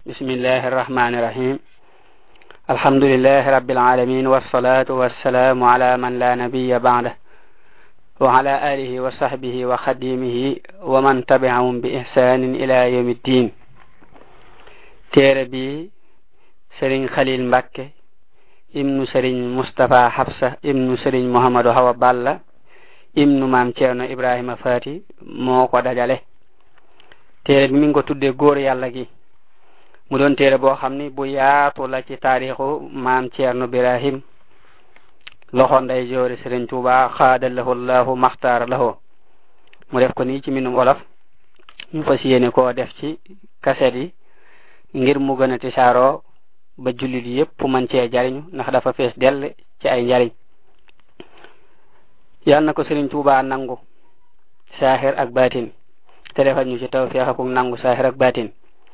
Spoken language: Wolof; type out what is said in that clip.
بسم الله الرحمن الرحيم الحمد لله رب العالمين والصلاة والسلام على من لا نبي بعده وعلى آله وصحبه وخديمه ومن تبعهم بإحسان إلى يوم الدين téere bi sëriñ xalil mbàkke ibnu sëriñ mustapha xabsa ibnu sëriñ mohamadu hawa balla ibnu maam ceerno ibrahima fati moo ko dajale téere bi mi ngi ko tudde góor yàlla gi mu doon téere boo xam ni bu yaatu la ci taarixu maam ceerno birahim loxo nday joori sëriñ tuuba xaadalahu llahu maxtaara lahu mu def ko nii ci minum olof ñu fas yéene koo def ci kaset yi ngir mu gën a tisaaroo ba jullit yépp man cee jariñu ndax dafa fees dell ci ay njariñ yal na ko sëriñ tuuba nangu saaxir ak baatin te defal ñu ci tawfiix ak nangu saaxir ak baatin